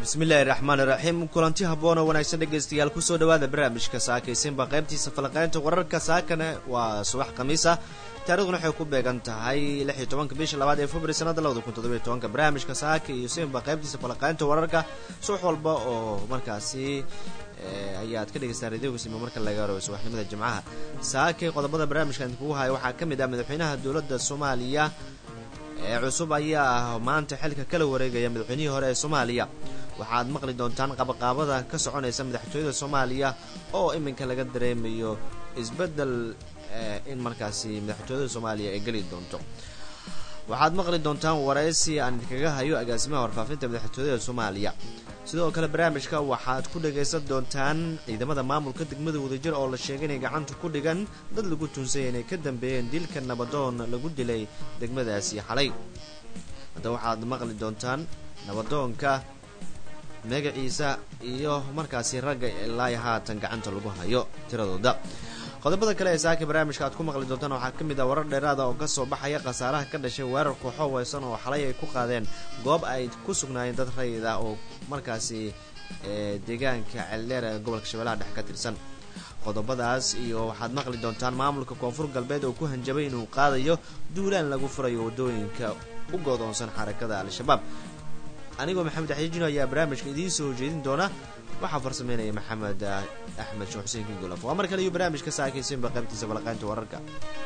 bismillaahi raxmaan iraxiim kulanti habboon oo wanaagsan dhegaystayaal kusoo dhawaada barnaamijka saakaysinba qaybtiisa falaqaynta wararka saakana waa subax khamiis ah taarikhduna waxay ku beegan tahay lix iyo tobanka bisha labaad ee february sanada labada kun toddobiyo tobanka barnaamijka saaka iyo simba qaybtiisa falaqaynta wararka subax walba oo markaasi ayaad ka dhegaystaan radioga sima marka laga haro subaxnimada jimcaha saakay qodobada barnaamijka idinkugu haya waxaa ka mid ah madaxweynaha dowladda soomaaliya ee cusub ayaa ah maanta xilka kala wareegaya madaxweynihii hore ee soomaaliya waxaad maqli doontaan qabaqaabada ka soconaysa madaxtooyada soomaaliya oo iminka laga dareemayo isbeddel in markaasi madaxtooyada soomaaliya ay geli doonto waxaad maqli doontaan waraysi aan idinkaga hayo agaasimaha warfaafinta madaxtooyada soomaaliya sidoo kale barnaamijka waxaad ku dhagaysan doontaan ciidamada maamulka degmada wadajir oo la sheegay inay gacanta ku dhigan dad lagu tuunsaya inay ka dambeeyeen dilka nabadoon lagu dilay degmadaasi xalay hadda waxaad maqli doontaan nabadoonka magaciisa iyo markaasi ragga ilaa haatan gacanta lagu hayo tiradooda qodobada kale ee saaka barnaamijka aad ku maqli doontaan waxaa ka mid ah warar dheeraada oo kasoo baxaya khasaaraha ka dhashay weerar kooxo weysan oo xalay ay ku qaadeen goob ay ku sugnaayeen dad rayid ah oo markaasi deegaanka celdheer ee gobolka shabeellaha dhex ka tirsan qodobadaas iyo waxaad maqli doontaan maamulka koonfur galbeed oo ku hanjabay inuu qaadayo duulaan lagu furayo waddooyinka u goodoonsan xarakada al-shabaab anigoo maxamed axyajino ayaa barnaamijka idiin soo jeedin doona waxaa farsameynaya maxamed axmed sheekh xuseen kingolof waa mar kale iyo barnaamijka saakaysinba qaybtiisa falaqaynta wararka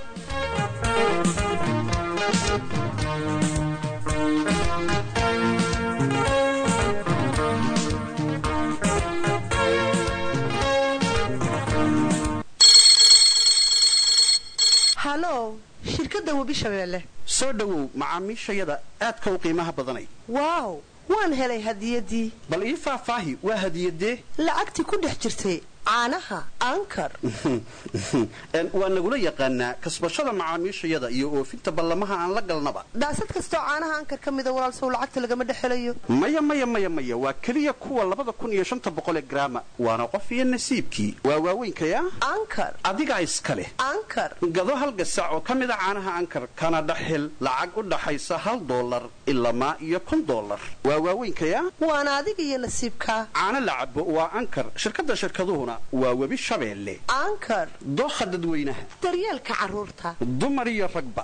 halow shirkadda webi shabeelle soo dhowow macaamiishayada aadka u qiimaha badanay waaw waan helay hadiyaddii bal ii faahfaahi waa hadiyadee lacagtii ku dhex jirtay caanaha ankar waa nagula yaqaanaa kasbashada macaamiishayada iyo oofinta ballamaha aan la galnaba daasad kastoo caanaha ankar ka mida walaalsow lacagta lagama dhex helayo maya maya maya maya waa keliya kuwa labada kun iyo shanta boqolee garaama waana qof iyo nasiibkii waa waaweynkayaa ankar adigaa iska leh ankar gado hal gasac oo ka mida caanaha ankar kana dhaxil lacag u dhaxaysa hal doolar ilamaa iyo kun doolar waa waaweynkayaa waana adiga iyo nasiibkaa caano la cabo waa ankar shirkadda shirkaduhuna waa webi shabeelle ankar dookha dadweynaha daryeelka carruurta dumar iyo ragba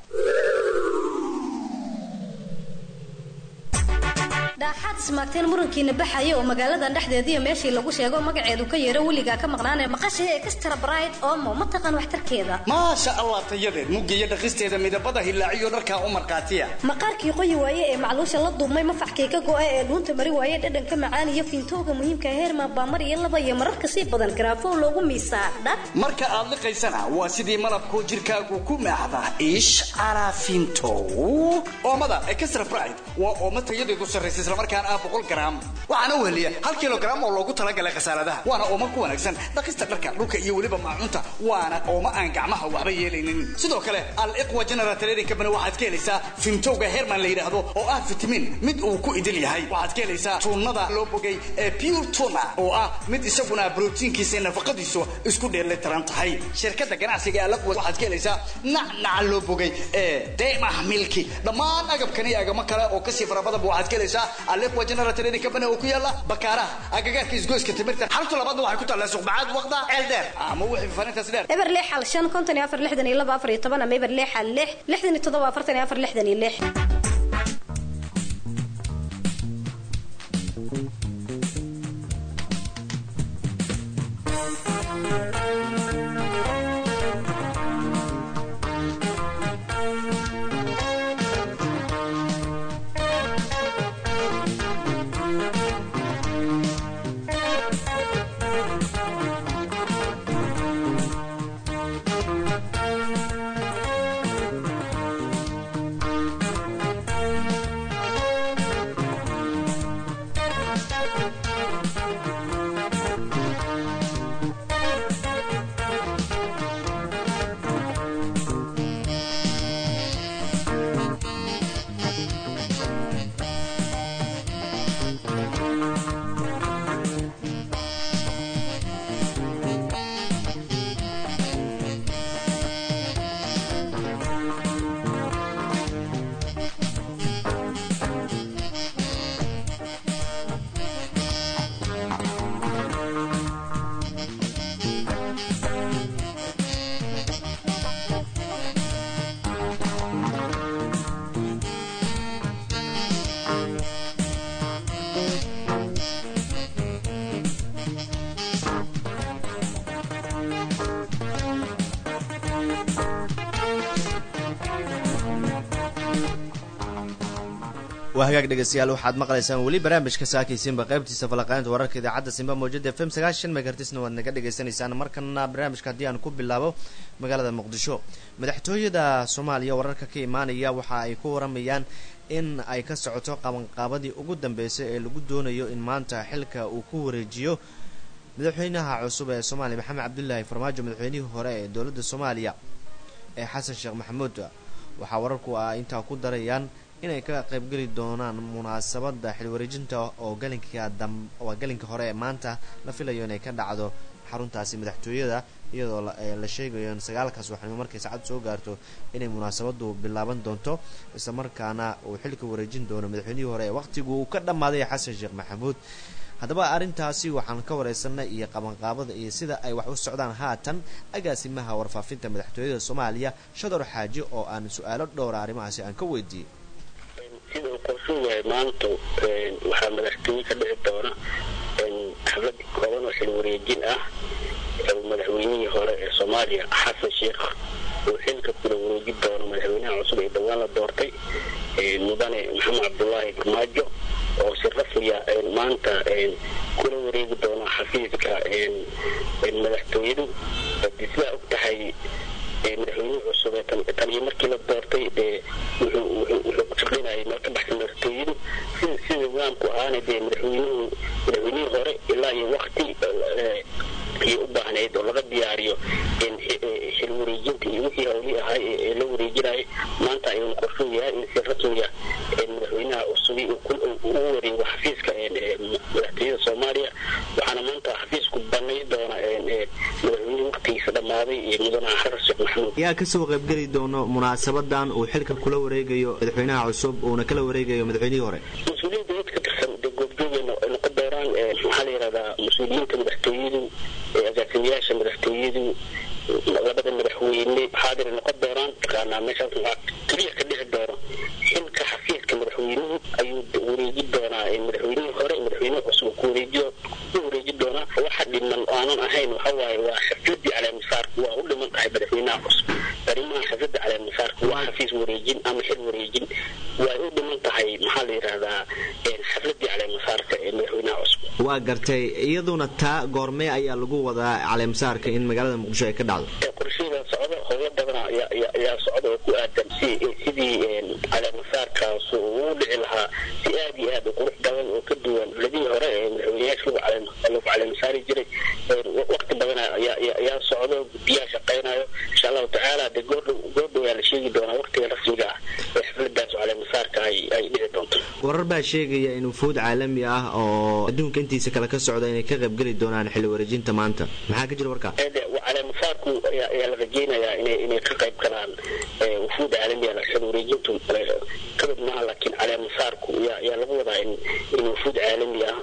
dhaaxaad ismaagteen murankiina baxaya oo magaaladan dhexdeediiyo meeshii lagu sheego magaceedu ka yeero weligaa ka maqnaanee maqashay extra bride omo ma taqaan waxtarkeeda maasha allah tayadeed muggiyo dhaqisteeda midabada hilaaciyo dharkaa u markhaatiya maqaarkii qoyi waaye ee macluusha la duubmay mafaxkii ka go'a ee dhuunta mari waaye dhadhanka macaan iyo fiintooga muhiimka heerma baamar iyo laba iyo mararka sii badan garaafow loogu miisaa dhab marka aad liqaysana waa sidii malabkoo jirkaagu ku maacda ish carafintow oomada extra bride waa oomo tayadeedu sarraysa islamarkaan ah boqol garaam waxaana u heliya hal kilogaram oo loogu talagalay khasaaradaha waana oomo ku wanaagsan dhaqista dharka dhulka iyo weliba maacunta waana oomo aan gacmaha waxba yeelaynin sidoo kale al-iqwa general trading company waxaad ka helaysaa fintowga herman la yidhaahdo oo ah fitamiin mid uu ku idil yahay waxaad ka helaysaa tuunada loo bogay ee pure tuna oo ah mid isaguna brotiinkiisa nafaqadiisu isku dheelitiran tahay shirkadda ganacsiga ee al-iqwa waxaad ka helaysaa nacnaca loo bogay ee deemah milki dhammaan agabkani agamo kale oo kasii farabadaba waxaad ka helaysaa aliqwa general trading company oo ku yaala bakaaraha agagaarka isgoyska timirta xarunta labaadna waxay ku taallaa suqbacaad waqda ceel dheer ama wixii fafarintaas dheer eber lix hal shan konton iyo afar lixdan iyo laba afar iyo toban ama eber lix hal lix lixdan iyo toddoba afartan iyo afar lixdan iyo lix waa hagaag dhegeystayaal waxaad maqlaysaan weli barnaamijka saakaysiinba qaybtiisa falaqaynta wararka idaacadda simba mawjada f m sagaashan megartisna waad naga dhagaysanaysaan markana barnaamijka haddii aan ku bilaabo magaalada muqdisho madaxtooyada soomaaliya wararka ka imaanaya waxa ay ku waramayaan in ay ka socoto qabanqaabadii ugu dambeysay ee lagu doonayo in maanta xilka uu ku wareejiyo madaxweynaha cusub ee soomaaliya maxamed cabdulaahi farmaajo madaxweynihii hore ee dowladda soomaaliya ee xasan sheekh maxamuud waxaa wararku ah intaa ku darayaan inay ka qaybgeli doonaan munaasabada xilwareejinta oo galinka waa galinka hore ee maanta la filayo inay ka dhacdo xaruntaasi madaxtooyada iyadoo la sheegayo in sagaalkaas waxnimo markay saacad soo gaarto inay munaasabadu bilaaban doonto isla markaana uu xilka wareejin doono madaxweynihii hore ee waqtigu uu ka dhammaaday xasan sheekh maxamuud haddaba arrintaasi waxaan ka wareysanay iyo qabanqaabada iyo sida ay wax u socdaan haatan agaasimaha warfaafinta madaxtooyada soomaaliya shador xaaji oo aan su-aalo dhowra arrimahaasi aan ka weydiiyey sida uu qorshuu yahay maanta waxaa madaxtooye ka dhici doona xaflad kooban oo xil wareejin ah madaxweynihii hore ee soomaaliya xasan sheekh uu xilka kula wareejin doono madaxweynaha cusub ee dhowaan la doortay mudane maxamed cabdulaahi farmaajo oo si rasmiya maanta kula wareegi doona xafiiska madaxtooyadu hadii sidaa og tahay madaxweynihii cusub tan iyo markii la doortay dee wuxuu ku shaqaynayay meel ka baxsan madaxtooyadu sida sida nidaamku ahaana dee madaxweynuhu madaxweynihii hore ilaa iyo wakti iyo u baahnayd oo laga diyaariyo xil wareejinta iyo wixii howlii ahaa ee la wareejinayay maanta ayuuna qorshuu yahay in si rasmiya madaxweynaha cusubi u wareego xafiiska madaxtooyada soomaaliya waxaana maanta xafiisku banay doona madaxweynihii waktigiisa dhammaaday iyo mudane xasan sheekh maxamuud yaa kasoo qaybgeli doono munaasabadan uu xilka kula wareegayo madaxweynaha cusub uuna kala wareegayo madaxweynihii hore mas-uuliyiin dowlad ka tirsan dee goobjooga noqon doonaan maxaa la yidhahdaa mas-uuliyiinta madaxtooyadu agaasimayaasha madaxtooyadu labada madaxweyne xaadir noqon doonaan taqaanaa meeshaas waxaa keliya ka dhici doono xilka xafiiska madaxweynuhu ayuu wareeji doonaa madaxweynihii hore madaxweynuhu cusub ku wareejiyo ku wareeji doonaa waxa dhiman aanan ahayn waxa waaye waa xafladii caleemisaarku waa u dhiman tahay madaxweynaha cusub arrimaha xafladda caleemisaarku waa xafiis wareejin ama xil wareejin way u dhiman tahay maxaa la yidhahdaa xafladii caleemisaarka ee madaxweynaha cusub waa gartay iyaduna taa goormee ayaa lagu wadaa caleemisaarka in magaalada muqdisho ay ka dhacdo qorshada socdo howlo badan ayaa socda oo ku aadan sidii caleemisaarkaas uu dhici lahaa si aad iyo aad u qurux badan oo ka duwan ladii hore ee madaxweyneyaasha lagu caleemisaari jiray waqti badan ayaa socdo guddiyaha shaqaynayo insha allahu tacaala dee goordhow goordhow ayaa la sheegi doonaa waqtiga rasmiga ah ee xafladaas caleemisaarka ay dhici doonto warar baa sheegaya in wufuud caalami ah oo adduunka intiisa kale ka socda inay ka qaybgeli doonaan xilli wareejinta maanta maxaa ka jira warkaa caleemisaarku ayaa la rajeynayaa inay ka qayb galaan wufuud caalamiya xil wareejintu kamid maaha laakiin caleemisaarku yaa lagu wadaa in wufuud caalami ah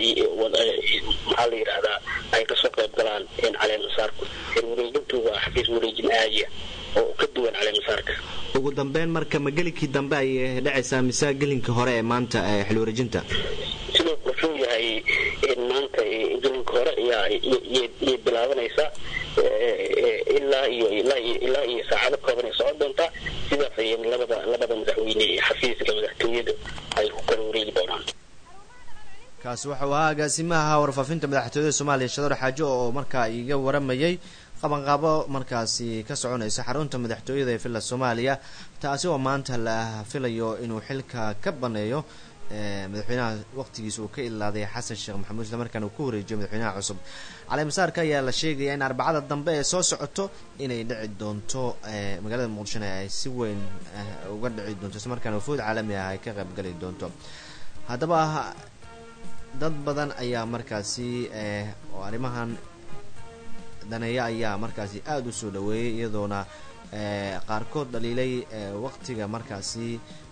maxaa la yidhahdaa ay kasoo qayb galaan caleemisaarku xil wareejintu waa xafiis wareejin aadiya oo ka duwan caleemisaarka ugu dambeyn marka ma gelinkii dambe ayay dhacaysaa mise gelinka hore ee maanta xil wareejinta siduu qorshuu yahay maanta gelinka hore yay bilaabanaysaa ilaa iyo ilaa iyo saacado kooban ay socon doontaa sidaas ayay labada labada madaxweyne ee xafiiska madaxtooyada ay ku kala wareegi doonaan kaasi waxau ahaa agaasimaha warfaafinta madaxtooyada soomaaliya shador xaajo oo markaa iga waramayay qabanqaabo markaasi ka soconaysa xarunta madaxtooyada ee villa soomaaliya taasi oo maanta la filayo inuu xilka ka baneeyo madaxweynaha waqtigiisa uu ka ilaaday xasan sheekh maxamuud isla markaana uu ku wareejiyo madaxweynaha cusub caleemisaarka ayaa la sheegaya in arbacada dambe ee soo socoto inay dhici doonto magaalada muqdishona ay si weyn uga dhici doonto isla markaana wafuud caalami ah ay ka qaybgali doonto haddaba dad badan ayaa markaasi oo arrimahan daneeya ayaa markaasi aada u soo dhaweeyay iyadoona qaarkood dhaliilay waqtiga markaasi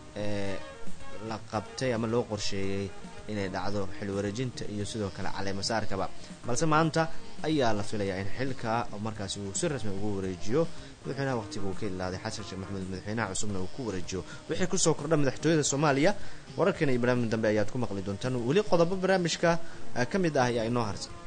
la qabtay ama loo qorsheeyey inay dhacdo xil wareejinta iyo sidoo kale caleemasaarkaba balse maanta ayaa la filayaa in xilka markaasi uu si rasmi ugu wareejiyo madaxweynaha waqtiga uu ka ilaaday xasan sheekh maxamuud madaxweynaha cusubna uu ku wareejiyo wixii kusoo kordha madaxtooyada soomaaliya wararkan iyo barnaamij dambe ayaad ku maqli doontaan weli qodobo barnaamijka ka mid ah ayaa inoo harsan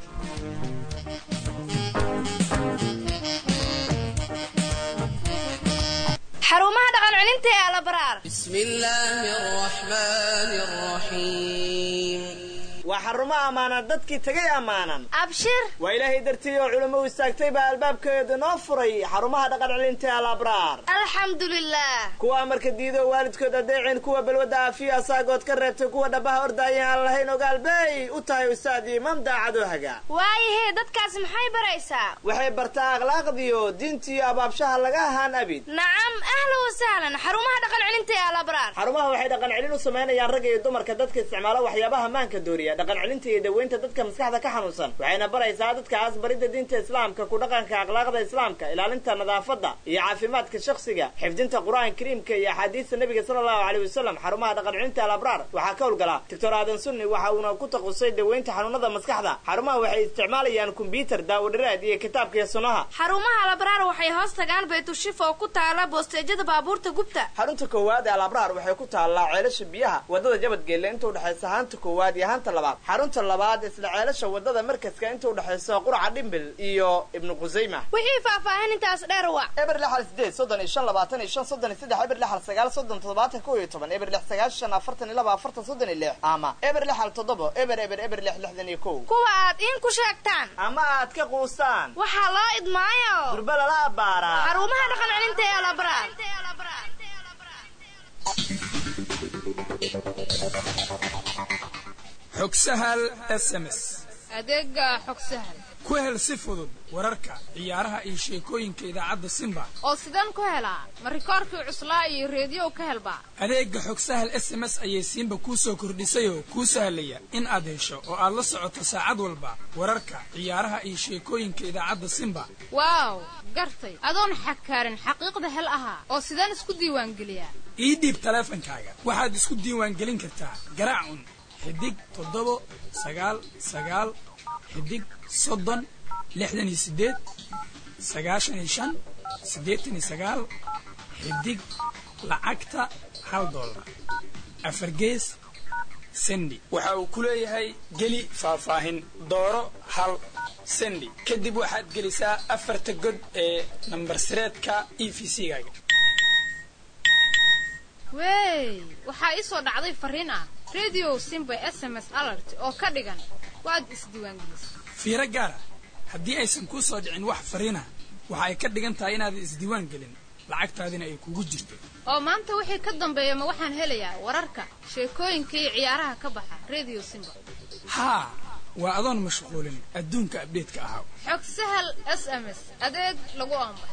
xarumaha dhaqan celinta ee alabaraar بسم الله الرحمن الرحيم waa xarumo ammaanan dadkii tegay ammaanan abshir waa ilaahay dartii oo culamo u istaagtay baa albaabkeeda noo furay xarumaha dhaqan celinta alabraar alxamdulilah kuwa amarka diido waalidkood adeecin kuwa balwadda aafiya asaagood ka reebtay kuwa dhabaha ordaayen aan lahayn ogaalbey u tahay ustaad imaam daacadoo haga waayahee dadkaas maxay baraysaa waxay bartaa akhlaaqdiyo diintiyo abaabshaha laga ahaan abid nacam ahla wasahlan xarumaha dhaqan celinta ee alabraar xarumaha waxay dhaqan celin u samaynayaan ragga iyo dumarka dadka isticmaala waxyaabaha maanka dooriya dhaqan celinta iyo daweynta dadka maskaxda ka xanuunsan waxayna baraysaa dadkaas baridda diinta islaamka ku dhaqanka akhlaaqda islaamka ilaalinta nadaafadda iyo caafimaadka shakhsiga xifdinta qur-aanka kariimka iyo axaadiista nebiga sala allahu caleyh wasalam xarumaha dhaqan celinta alabraar waxaa ka howlgala doctor aadan sunni waxa uuna ku takhusay daweynta xanuunada maskaxda xarumaha waxay isticmaalayaan kombyutar daawadhiraad iyo kitaabka iyo sunnaha xarumaha alabraar waxay hoos tagaan baytushif oo ku taala boosteejyada baabuurta gubta xarunta koowaad ee alabraar waxay ku taallaa ceelasha biyaha wadada jabadgeelle inta udhexaysa haanta koowaad iyo haanta labaad xarunta labaad isla ceelasha wadada markaska inta udhexaysa quraca dhimbil iyo ibnu qusayma wixii faahfaahin intaas dheer wac eber lixal sideed soddon iyo shan labaatan iyo shan soddon iyo saddex eber lixal sagaal soddon toddobaatan kow iyo toban eber lix sagaashan afartan iyo laba afartan soddon iyo lix ama eber lixal toddobo eber eber eber lix lixdan iyo kow kuwa aad in ku sheegtaan ama aad ka quustaan waxaa loo idmaayo durba lala abbaaraa xarumaha dhaqan celinta ee alabraar xog sahal s m s adeega xog sahal ku hel si fudud wararka ciyaaraha iyo sheekooyinka idaacadda simba oo sidaan ku helaa ma rikoorkii cuslaa iyo reediyow ka helbaa adeegga xog sahal s m s ayay simba kuu soo kordhisayoo kuu sahlaya in aad hesho oo aad la socoto saacad walba wararka ciyaaraha iyo sheekooyinka idaacadda simba waaw gartay adoon xakaarin xaqiiqda hel ahaa oo sidaan isku diiwaangeliyaa ii dhiib taleefankaaga waxaad isku diiwaangelin kartaa garaac un xidig toddobo sagaal sagaal xidig soddon lixdan iyo siddeed sagaashan iyo shan siddeetan iyo sagaal xidig lacagta hal dollar afar gees sendi waxa uu ku leeyahay geli faahfaahin dooro hal sendi kadib waxaad gelisaa afarta god ee nambar sireedka e v c-gaaga wey waxaa ii soo dhacday farriin ah radio simba s m s alert oo ka dhigan waad isdiiwaangelisay fiiro gaara haddii aysan kuu soo dhicin wax fariina waxa ay ka dhigan tahay inaadan isdiiwaan gelin lacagtaadina ay kugu jirto oo maanta wixii ka dambeeya ma waxaan helayaa wararka sheekooyinka iyo ciyaaraha ka baxa radio simba haa waa adoon mashquulin adduunka abdheedka ahaa xog sahal s m s adeeg lagu oombax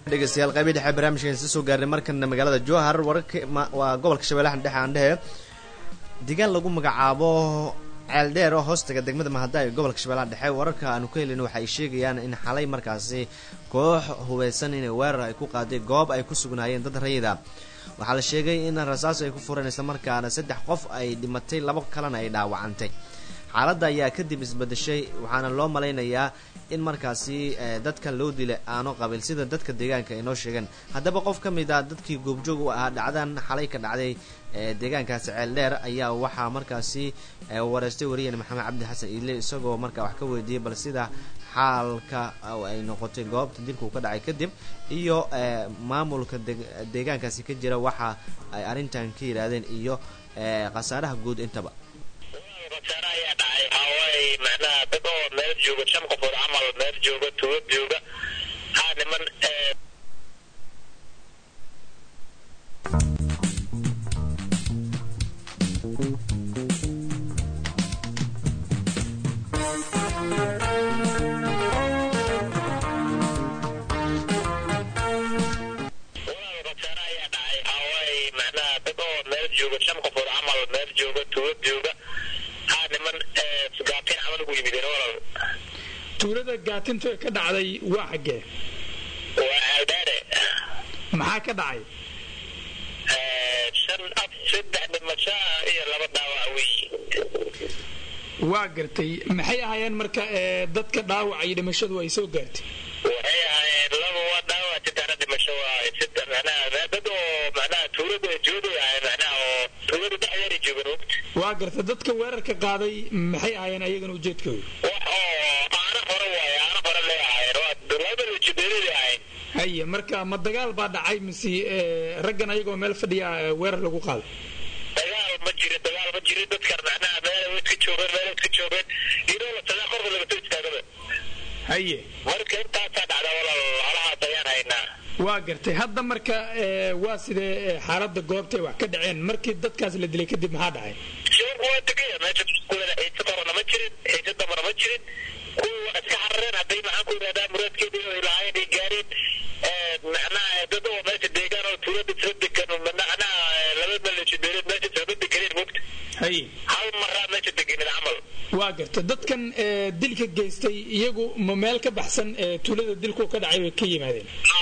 dhegeystayaal qaybii dhexe barnaamijkan isa soo gaarnay markana magaalada jowhar wararka waa gobolka shabeellaha dhexe aan dhehe deegaan lagu magacaabo ceeldheer oo hoostaga degmada mahada ee gobolka shabeellaha dhexe wararka aanu ka helin waxa ay sheegayaan in xalay markaasi koox hubeysan inay weerar ay ku qaaday goob ay ku sugnaayeen dad rayida waxaa la sheegay in rasaas ay ku fureen islamarkaana saddex qof ay dhimatay labo kalena ay dhaawacantay xaaladda ayaa kadib isbedeshay waxaana loo malaynayaa in markaasi dadka loo dila aano qabil sida dadka deegaanka ay noo sheegeen haddaba qof ka mid a dadkii goobjoog u ahaa dhacdan xalay ka dhacday deegaankaasi ceeldheer ayaa waxaa markaasi wareystay wariyeen maxamed cabdi xasan iile isagoo markaa wax ka weydiiyey bal sida xaalka ay noqotay goobta dilkuu ka dhacay kadib iyo maamulka deegaankaasi ka jira waxa ay arrintan ka yidhaahdeen iyo khasaaraha guud intaba khasaare ayaa dhacay waxaawaaye macnaha dad oo meel jooga shan qofood camal meel jooga tuulo jooga haa niman macnaha dad oo meel jooga shan qofood camal meel jooga tuulo jooga haa niman gaatiin camal ugu yimideen walal tuulada gaatinta ka dhacday waa xaggee waa ceeldheere maxaa ka dhacay shan af saddex dhimasho ah iyo laba dhaawac weyi waa gartay maxay ahaayeen marka dadka dhaawaca iyo dhimashadu ay soo gaartay waxay ahaayeen laba waa dhaawac sitaana dhimasho waa sita macnaha dad oo macnaha tuulada jooday ahay macnaha oo tuulada dhexdeeda joogan wogta waa gartay dadka weerarka qaaday maxay ahaayeen ayagana ujeedkooda wax oo aana hore waaye aana hore lee ahaayeen waa labada lajibeelada ahayn haye marka ma dagaal baa dhacay mise raggan ayagoo meel fadhiya weerar lagu qaaday dagaal ma jirin dagaal ma jirin dadkan macnaha meel way iska joogeen meel iska joogeen iyadoo la tagaa korka laga soo istaagaba haye marka intaasaa dhacda walaal halahaas ayaan haynaa waa gartay hadda marka waa sidee xaaladda goobtay wax ka dhaceen markii dadkaas la dilay kadib maxaa dhacay shirku waa degaya meesha kuwada xiisa horena ma jirin xiisa dambana ma jirin kuwii waa iska xarareen hadday maxaan ku yidhahdaa muraadkeedii ay lahaayeen ay gaareen macnaha dad oo meesha deegaan oo tuulada isla degan macnaha laba maleeshibeeleed meesha isla deganeen mogta haye hal maraa meesha deganid camal waa garta dadkan dilka geystay iyagu ma meel ka baxsan tuulada dilku ka dhacay bay ka yimaadeen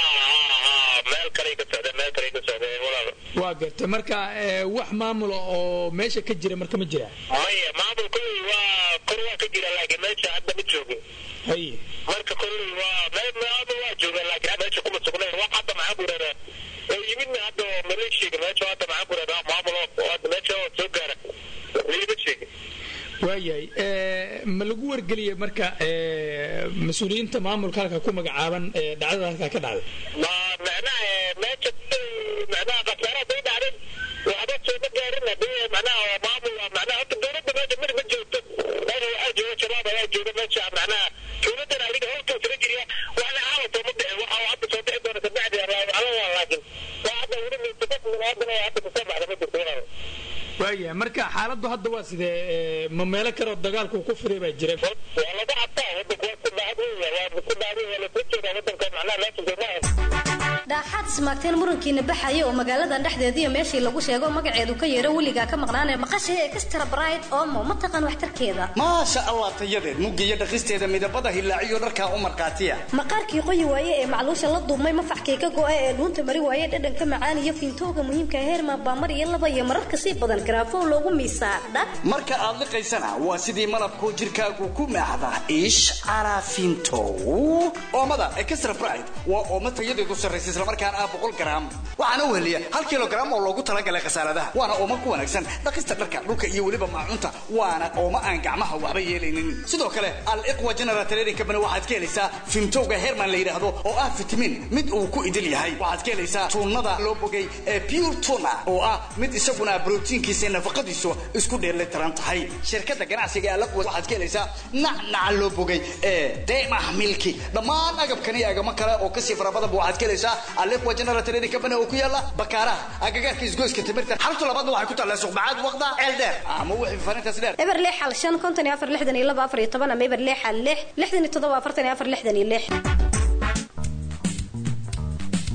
meel kale ka socdeen meel kale ka socdeen walaal waa garta marka wax maamula oo meesha ka jira marka ma jira maya maamulkooda waa kor waa ka jira laakiin meesha hadda ma joogin haye marka kolley waa meel maamul waa joogaan laakiin meesha kuma sugnayn wax hadda maxaan ku yidhahdaa oo yimidna hadda oo maleeshiga meesha hadda maxaan ku yidhahdaa maamul oo hadda meesha oo soo gaara lagama sheegin waayahay ma lagu wargeliyey marka mas-uuliyiinta maamulka halka ku magacaaban dhacdada halkaa ka dhacday ma macnaha meesha macnaha khasaara haday dhacday waxba sooma gaarin hadii macnaha maamul macnaha horta dowladda meesha mid ma joogto meesha waxaa jooga shabaab ayaa jooga meesha macnaha dowladdan adiga howlka sala jiriya waxna xaalatoo ma dhicin waxa hadda soo bixi doona kabacdi ala waa laakin waa hadda weli mutafaq minaadan hadda kasoo baxda ma jirto walaal waayahay marka xaaladdu hadda waa sidee ma meelo kaleoo dagaalku ku furay baa jira waa laga cabtaa wadanku waa ku dhacad weya waa ku dhacday waa lasoo jeedaa wadanka macnaha meesha soomaa dhaaxaad ismaagteen murankiina baxaya oo magaaladan dhexdeediiyo meeshii lagu sheego magaceedu ka yeero weligaa ka maqnaanee maqashay extra bright omo ma taqaan waxtarkeeda maasha allah tayadeed muggiyo dhaqisteeda midabada hilaaciyo dharkaa u markhaatiya maqaarkii qoyi waaye ee macluusha la duubmay mafaxkii ka go'a ee dhuunta mari waaye dhadhanka macaan iyo fiintooga muhiimka heerma baamar iyo laba iyo mararka sii badan garaafow loogu miisaa dhab marka aad liqaysana waa sidii malabkoo jirkaagu ku maaxda ish carafintow oomada extra bright waa oomo tayadeedu sarraysa islamarkaana ah boqol garaam waxaana u heliya hal kilogaram oo loogu talagalay khasaaradaha waana oomo ku wanaagsan dhaqista dharka dhulka iyo weliba maacunta waana oomo aan gacmaha waxba yeelaynin sidoo kale al iqwa general trading company waxaad ka helaysaa fintowga herman la yidhaahdo oo ah fitamiin mid uu ku idil yahay waxaad ka helaysaa tuunada loo bogay ee pure tuna oo ah mid isaguna brotiinkiisa nafaqadiisu isku dheelitiran tahay shirkada ganacsiga ee alaqwa waxaad ka helaysaa nacnaca loo bogay ee deemah milki dhammaan agabkan iyo agamo kale oo kasii fara badanba waxaad ka helaysaa aliqwa general trading company oo ku yaala bakaaraha agagaarka isgoyska timirta xarunta labaadna waxay ku taallaa suqbacaad waqda ceel dheer ama wixii farintaas dheer eber lix hal shan konton iyo afar lixdan iyo laba afar iyo toban ama eber lix hal lix lixdan iyo toddoba afartan iyo afar lixdan iyo lix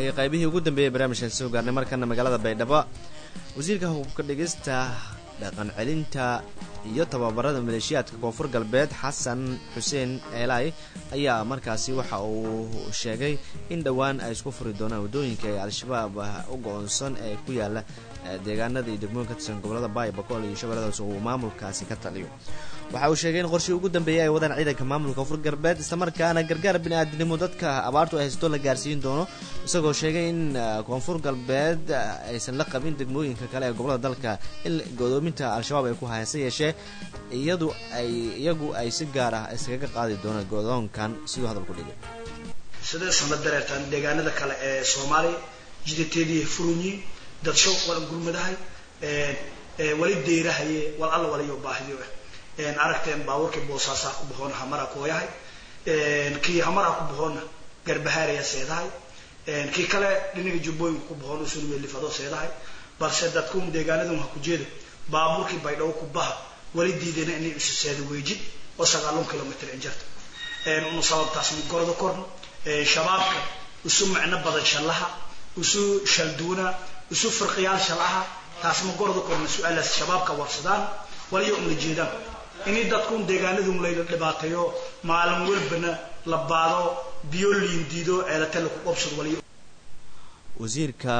waayahay qaybihii ugu dambeeyey barnaamijkan soo gaarnay markana magaalada baydhabo wasiirka hubka dhigista dhaqan celinta iyo tababarada maleeshiyaadka koonfur galbeed xasan xuseen eelaay ayaa markaasi waxa uu sheegay in dhowaan ay isku furi doonaan waddooyinka ee al-shabaab u go-oonsan ee ku yaala deegaanada iyo degmooyin ka tirsan gobolada baay bakool iyo shabeelladaas uu maamulkaasi ka taliyo waxa uu sheegay in qorshii ugu dambeeyay ay wadaan ciidanka maamulka koonfur galbeed islamarkaana gargaar bini-aadinimo dadka abaartu ay haysto la gaarsiin doono isagoo sheegay in koonfur galbeed aysan la qabin degmooyinka kale ee gobolada dalka in godoominta al-shabaab ay ku hayse yeeshee iyadu ay iyagu ay si gaar ah iskaga qaadi doonaan godoonkan siduu hadal ku dhigay sideesan la dareertaan deegaanada kale ee soomaaliya jidateedii furunyi dadsho walan gurmadahay wali deyrahaye wal alla waliyo baahiyo aragteen baabuurkii boosaasaa ku baxoona hamaraa kooyahay kii hamaraa ku baxoona garbahaaraya seedahay kii kale dhinaga jubbooyinka ku baxoona usunmelifado seedahay balse dadkun deegaanadan ha ku jeeda baabuurkii baydhabo ku baha wali diidayna inay isu seeda weejid oo sagaalun kilomitr injarta una sababtaas gorda korno shabaabka isu macno badan shallaha isu shalduuna isu firqiyaal shalaha taas ma gorda korno su-aalaas shabaabka warsadaan waliyo una jeedaan inay dadkun deegaanadun layla dhibaateeyo maalin walbana la baado biyo liindiido ceelate laku qabsado waliyo wasiirka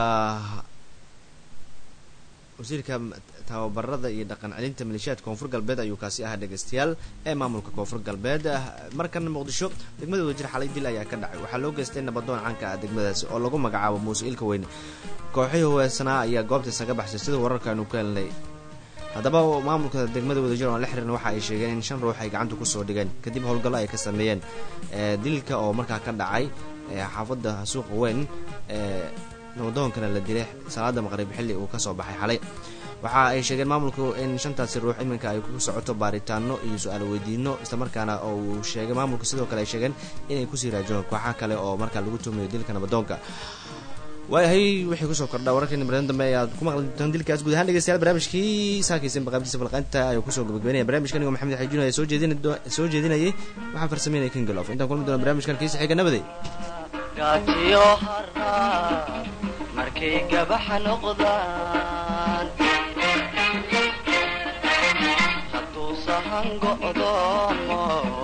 wasiirka tababarada iyo dhaqan celinta maleeshiyaadka koonfur galbeed ayuu kaasi ahaa dhegeystayaal ee maamulka koonfur galbeed markana muqdisho degmada wadajir xalay dil ayaa ka dhacay waxaa loo geystay nabadoon caanka ah degmadaasi oo lagu magacaabo muuse ilka weyne kooxihii huweesanaa ayaa goobta isaga baxsay sida wararkaanu ka helnay haddaba maamulka degmada wadajir oan la xihiirna waxa ay sheegeen in shan ruux ay gacanta kusoo dhigeen kadib howlgallo ay ka sameeyeen dilka oo markaa ka dhacay xaafadda suuqa weyn nabadoonkana la dilay salaada maqrib xilli uu kasoo baxay xalay waxa ay sheegeen maamulku in shantaasi ruux iminka ay ku socoto baaritaano iyo su-aal weydiino islamarkaana oo uu sheegay maamulku sidoo kale ay sheegeen inay kusii raajoon kooxa kale oo markaa lagu tuumayo dilka nabadoonka waayahay wixii kusoo kordha wararkeena barnaamij dambe ayaad ku maqli doontaan dilkaas guud ahaan dhegeystayaal barnaamijkii saakaysan baqaabtiisa falqaynta ayuu kusoo gabagabeynaya barnaamijkan igoo maxamed xajuun ayaa soo jeedin soo jeedinayay waxaan farsameynaya kingelof intaan kulmi doona barnaamijkan kiisa xiga nabaday gaajiyo haraa markay gabaxa noqdaan hadduu sahan go'doomo